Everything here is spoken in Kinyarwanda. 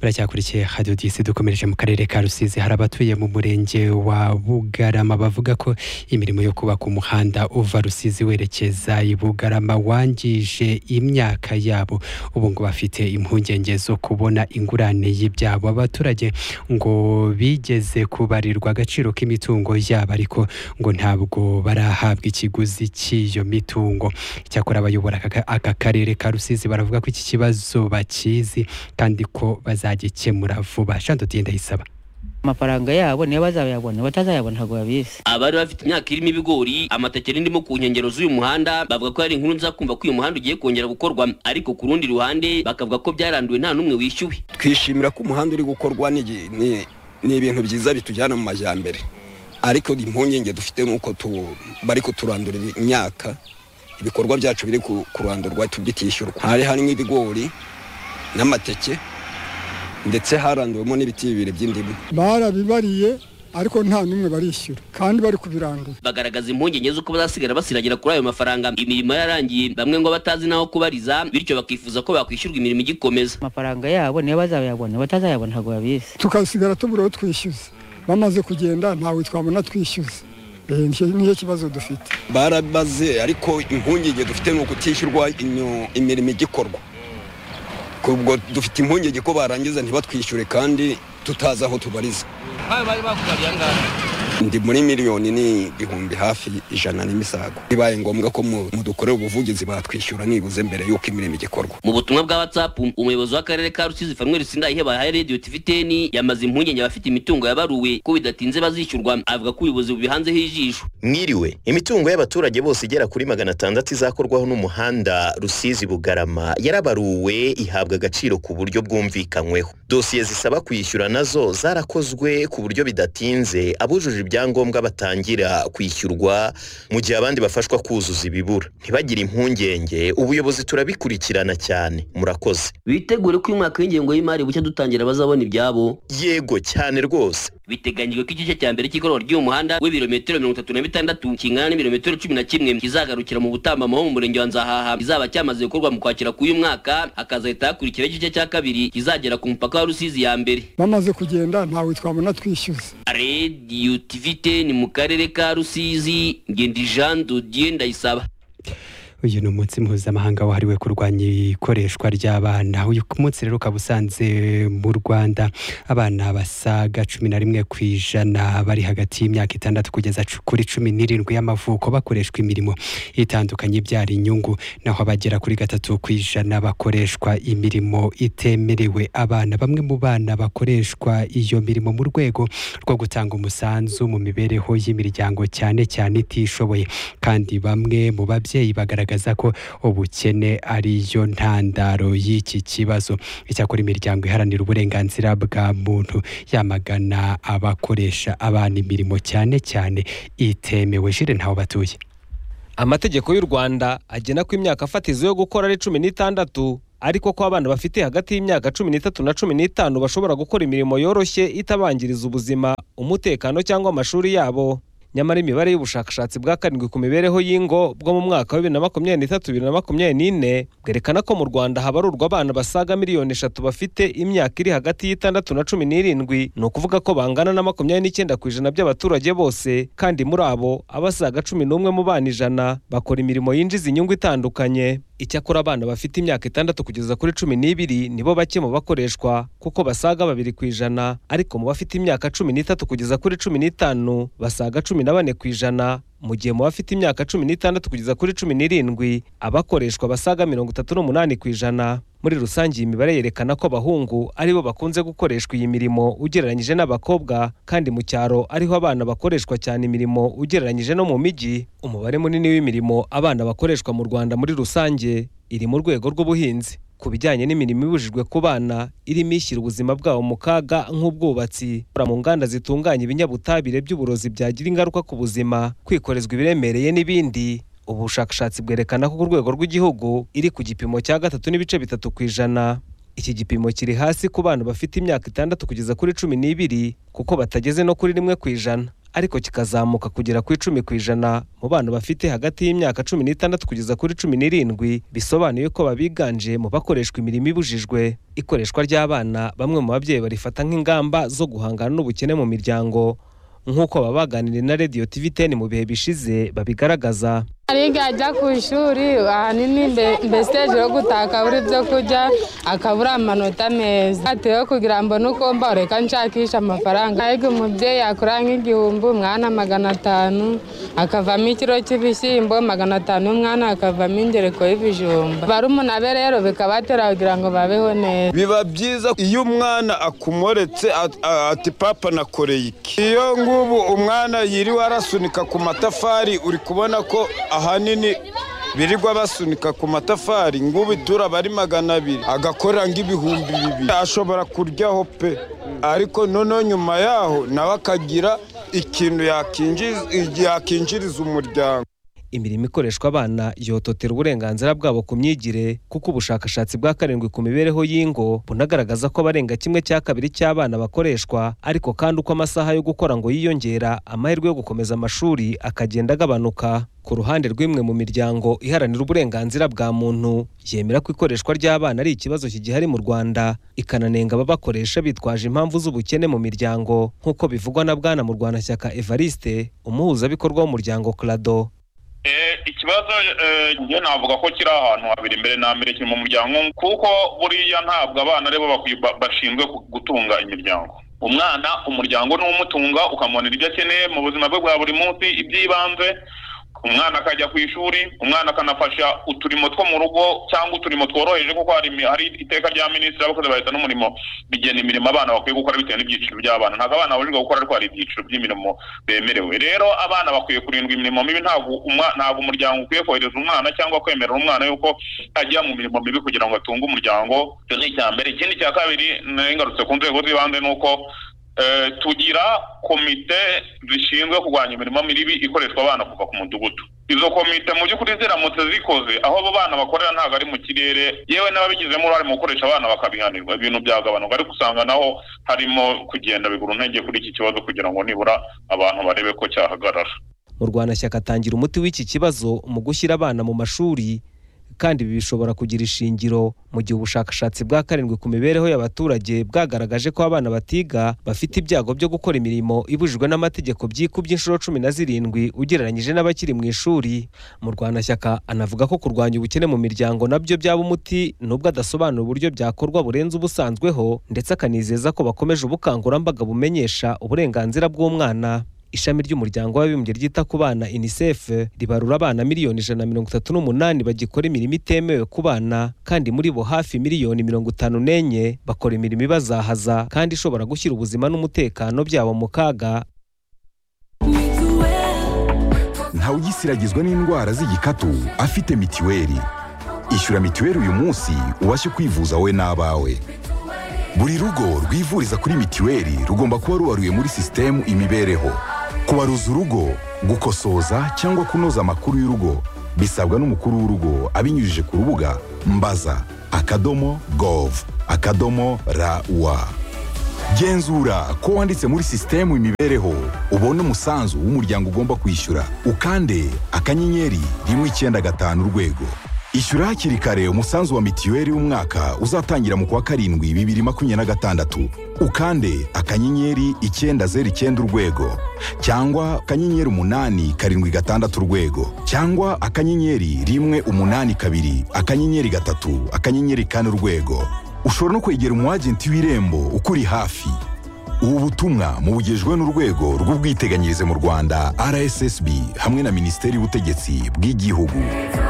baracyakurikiye hadiyo disi dukomereje mu karere ka rusizi hari abatuye mu murenge wa bugarama bavuga ko imirimo yo kubaka umuhanda uva rusizi werekeza i bugarama wangije imyaka yabo ubu ngo bafite impungenge zo kubona ingurane y'ibyabo abaturage ngo bigeze kubarirwa agaciro k'imitungo yabo ariko ngo ntabwo barahabwa ikiguzi cy'iyo mitungo icyakora abayobora aka- aka karere ka rusizi baravuga ko iki kibazo bakizi kandi ko bazagikemura vuba shandodiye ndayisaba amafaranga yabo niyo bazayabona batazayabona ntabwo babizi abari bafite imyaka irimo ibigori amateke n'indimo ku nkengero z'uyu muhanda bavuga ko hari inkuru nza kumva ko uyu muhanda ugiye kongera gukorwa ariko ku rundi ruhande bakavuga ko byaranduwe nta n'umwe wishyuwe twishimira ko umuhanda uri gukorwa ni igi- ni ni ibintu byiza bitujyana mu majyambere ariko impungenge dufite ni uko tu- bari kuturandura imyaka ibikorwa byacu biri ku- kurandurwa tubitishyurwa hari harimo ibigori n'amateke ndetse haranduwemo n'ibiti bibiri by'indimu barabibariye ariko nta n'umwe barishyura kandi bari kubirandura bagaragaza impungenge z'uko bazasigara basiragira kuri ayo mafaranga imirimo yarangiye bamwe ngo batazi n'aho kubariza bityo bakifuza ko bakwishyurwa imirimo igikomeza amafaranga yabo niyo bazayabona batazayabona ntabwo babizi tukasigara tubura aho twishyuza bamaze kugenda ntawe twabona twishyuza Eh, nicyo- nicyo kibazo dufite barabaze ariko impungenge dufite ni ukutishyurwa inyo- imirimo igikorwa ubwo dufite impungenge ko barangiza ntibatwishyure kandi tutazi aho tubariza ndi muri miliyoni ni ibihumbi hafi ijana n'imisago bibaye ngombwa ko mu- mudukorera ubuvugizi batwishyura nibuze mbere y'uko imirimo igikorwa mu butumwa bwa whatsapp umuyobozi w'akarere ka rusizi fanweri sindayihe bahaye radio tiviteni yamaze impungenge abafite imitungo yabaruwe ko bidatinze bazishyurwa avuga ko ubuyobozi bubihanzeho ijisho mwiriwe imitungo y'abaturage bose igera kuri magana atandatu izakorwaho n'umuhanda rusizi bugarama yarabaruwe ihabwa agaciro ku buryo bwumvikanyweho dosiye zisaba kwishyura nazo zarakozwe ku buryo bidatinze abujuje ibyangombwa batangira kwishyurwa mu gihe abandi bafashwa kuzuza ibibura ntibagire impungenge ubuyobozi turabikurikirana cyane murakoze bitegure ko uyu mwaka w'ingengo y'imari bushya dutangira bazabona ibyabo yego cyane rwose biteganyijwe ko igice cya mbere cy'igororwa ry'uyu muhanda w'ibirometero mirongo itatu na bitandatu kingana n'ibirometero cumi na kimwe kizagarukira mu butambamo ho mu murenge wa nzahaha kizaba cyamaze gukorwa mu kwakira k'uyu mwaka hakazahita hakurikiraho igice cya kabiri kizagera ku mupaka wa rusizi ya mbere bamaze kugenda ntawe twabona twishyuza radiyo tivite ni mu karere ka rusizi ngendi jean dodier ndayisaba uyu ni umunsi mpuzamahanga wahariwe kurwanya ikoreshwa ry'abana uyu munsi rero ukaba usanze mu rwanda abana basaga cumi na rimwe ku ijana bari hagati y'imyaka itandatu kugeza cu- kuri cumi n'irindwi y'amavuko bakoreshwa imirimo itandukanye ibyara inyungu naho abagera kuri gatatu ku ijana bakoreshwa imirimo itemerewe abana bamwe mu bana bakoreshwa iyo mirimo mu rwego rwo gutanga umusanzu mu mibereho y'imiryango cyane cyane itishoboye kandi bamwe mu babyeyi bagaragaza ko ubukene ari yo ntandaro y'iki kibazo icyakora imiryango iharanira uburenganzira bwa muntu yamagana abakoresha abana imirimo cyane cyane itemewe jire ntaho batuye amategeko y'u rwanda agena ko imyaka fatizo yo gukora ari cumi n'itandatu ariko ko abana bafite hagati y'imyaka cumi n'itatu na cumi n'itanu bashobora gukora imirimo yoroshye itabangiriza ubuzima umutekano cyangwa amashuri yabo nyamara imibare y'ubushakashatsi bwa karindwi ku mibereho y'ingo bwo mu mwaka wa bibiri na makumyabiri n'itatu bibiri na makumyabiri n'ine bwerekana ko mu rwanda habarurwa abana basaga miliyoni eshatu bafite imyaka iri hagati y'itandatu na cumi n'irindwi ni ukuvuga ko bangana na makumyabiri n'icyenda ku ijana by'abaturage bose kandi muri abo abasaga cumi n'umwe mu bana ijana bakora imirimo yinjiza inyungu itandukanye icyakora abana bafite imyaka itandatu kugeza kuri cumi n'ibiri nibo bake mu bakoreshwa kuko basaga babiri ku ijana ariko mu bafite imyaka cumi n'itatu kugeza kuri cumi n'itanu basaga cumi na bane ku ijana mu gihe mu bafite imyaka cumi n'itandatu kugeza kuri cumi n'irindwi abakoreshwa basaga mirongo itatu n'umunani ku ijana muri rusange iyi mibare yerekana ko abahungu aribo bakunze gukoreshwa iyi mirimo ugereranyije n'abakobwa kandi mu cyaro ariho abana bakoreshwa cyane imirimo ugereranyije no mu mijyi umubare munini w'imirimo abana bakoreshwa mu rwanda muri rusange iri mu rwego rw'ubuhinzi ku bijyanye n'imirimo ibujijwe ku bana irimo ishyira ubuzima bwabo mu kaga nk'ubwubatsi gukora mu nganda zitunganya ibinyabutabire by'uburozi byagira ingaruka ku buzima kwikorezwa ibiremereye n'ibindi ubu bushakashatsi bwerekana ko ku rwego rw'igihugu iri ku gipimo cya gatatu n'ibice bitatu ku ijana iki gipimo kiri hasi ku bana bafite imyaka itandatu kugeza kuri cumi n'ibiri kuko batageze no kuri rimwe ku ijana ariko kikazamuka kugera ku icumi ku ijana mu bana bafite hagati y'imyaka cumi n'itandatu kugeza kuri cumi n'irindwi bisobanuye ko babiganje mu bakoreshwa imirimo ibujijwe ikoreshwa ry'abana bamwe mu babyeyi barifata nk'ingamba zo guhangana n'ubukene mu miryango nk'uko baba baganiriye na radiyo tivi teni mu bihe bishize babigaragaza ariga ajya ku ishuri ahanini mbe- mbe siteje yo gutaha akabura ibyo kurya akabura amanota meza atewe kugira ngo nukomba reka nshakishe amafaranga ariko umubyeyi yakora nk'igihumbi umwana magana atanu akavamo ikiro cy'ibishyimbo magana atanu y'umwana akavamo ingereko y'ibijumba barumuna be rero bikabatera kugira ngo babeho neza biba byiza iyo umwana akumoretse at- a- ati papa nakoreye iki iyo ngubu umwana yiriwe arasunika ku matafari uri kubona ko ahanini birirwa basunika ku matafari ngubu itura aba ari magana abiri agakora nk'ibihumbi bibiri ashobora kuryaho pe ariko noneho nyuma yaho nawe akagira ikintu yakinjiza- yakinjiriza umuryango imirimo ikoreshwa abana yototera uburenganzira bwabo ku myigire kuko ubushakashatsi bwa karindwi ku mibereho y'ingo bunagaragaza ko barenga kimwe cya kabiri cy'abana bakoreshwa ariko kandi uko amasaha yo gukora ngo yiyongera amahirwe yo gukomeza amashuri akagenda agabanuka ku ruhande rw'imwe mu miryango iharanira uburenganzira bwa muntu yemera ko ikoreshwa ry'abana ari ikibazo kigihari mu Rwanda ikananenga ababakoresha bitwaje impamvu z'ubukene mu miryango nk'uko bivugwa na bwana Murwanashyaka Evariste umuhuzabikorwa w'umuryango Clado Eh, ikibazo eh, njye navuga ko kiri ahantu habiri mbere na mbere kiri mu muryango kuko buriya ntabwo abana aribo bakwi- ba- bashinzwe ku- gutunga imiryango umwana umuryango ni umutunga ukamuhanira ibyo akeneye mu buzima bwe bwa buri munsi iby'ibanze umwana akajya ku ishuri umwana akanafasha uturimo two mu rugo cyangwa uturimo tworoheje kuko hari, imi- hari iteka rya minisitiri w'abakozi ba leta n'umurimo rigena imirimo abana bakwiye gukora bitewe n'ibyiciro by'abana ntabwo abana babujijwe gukora ariko hari ibyiciro by'imirimo bemerewe rero abana bakwiye kurindwa imirimo mibi ntabwo umwa- ntabwo umuryango ukwiye kohereza umwana cyangwa kwemerera umwana yuko ajya mu mirimo mibi kugira ngo atunge umuryango icyo ni icya mbere ikindi cya kabiri nari ngarutse ku nzego z'ibanze ni uko eh, tugira komite zishinzwe kurwanya imirimo mibi ikoreshwa abana kuva ku mudugudu izo komite mu by'ukuri ziramutse zikoze aho abo bana bakorera ntabwo ari mu kirere yewe n'ababigizemo uruhare mu gukoresha abana bakabihanirwa ibintu byagabanuka ariko usanga naho harimo kugenda bigura intege kuri iki kibazo kugira ngo nibura abantu barebe ko cyahagarara murwanashyaka atangira umuti w'iki kibazo mu gushyira abana mu mashuri kandi ibi bishobora kugira ishingiro mu gihe ubushakashatsi bwa karindwi ku mibereho y'abaturage bwagaragaje ko abana batiga bafite ibyago byo gukora imirimo ibujijwe n'amategeko byikubye inshuro cumi na zirindwi ugereranyije n'abakiri mu ishuri mu rwanashyaka anavuga ko kurwanya ubukene mu miryango nabyo byaba umuti nubwo adasobanura uburyo byakorwa burenze ubusanzweho ndetse akanizeza ko bakomeje ubukangurambaga bumenyesha uburenganzira bw'umwana ishami ry'umuryango w'abibumbye ryita ku bana unicef ribarura abana miliyoni ijana na mirongo itatu n'umunani bagikora imirimo itemewe ku bana kandi muri bo hafi miliyoni mirongo itanu n'enye bakora imirimo ibazahaza kandi ishobora gushyira ubuzima n'umutekano byabo mu kaga ntawe ugisiragizwa n'indwara z'igikatu afite mitiweli ishyura mitiweli uyu munsi ubashe kwivuza wowe n'abawe buri rugo rwivuriza kuri mitiweli rugomba kuba rubaruye muri sisitemu imibereho kubaruza urugo gukosoza cyangwa kunoza amakuru y'urugo bisabwa n'umukuru w'urugo abinyujije ku rubuga mbaza akadomo gov akadomo rawa genzura ko wanditse muri sisitemu imibereho ubone umusanzu w'umuryango ugomba kwishyura ukande akanyenyeri rimwe icyenda gatanu urwego ishyura hakiri kare umusanzu wa mitiweli w'umwaka uzatangira mu kwa karindwi bibiri makumyabiri na gatandatu ukande akanyenyeri icyenda zeru icyenda urwego cyangwa akanyenyeri umunani karindwi gatandatu urwego cyangwa akanyenyeri rimwe umunani kabiri akanyenyeri gatatu akanyenyeri kane urwego ushobora no kwegera umwagenti w'irembo ukuri hafi ubu butumwa mubugejwe n'urwego rw'ubwiteganyirize mu rwanda rssb hamwe na minisiteri y'ubutegetsi bw'igihugu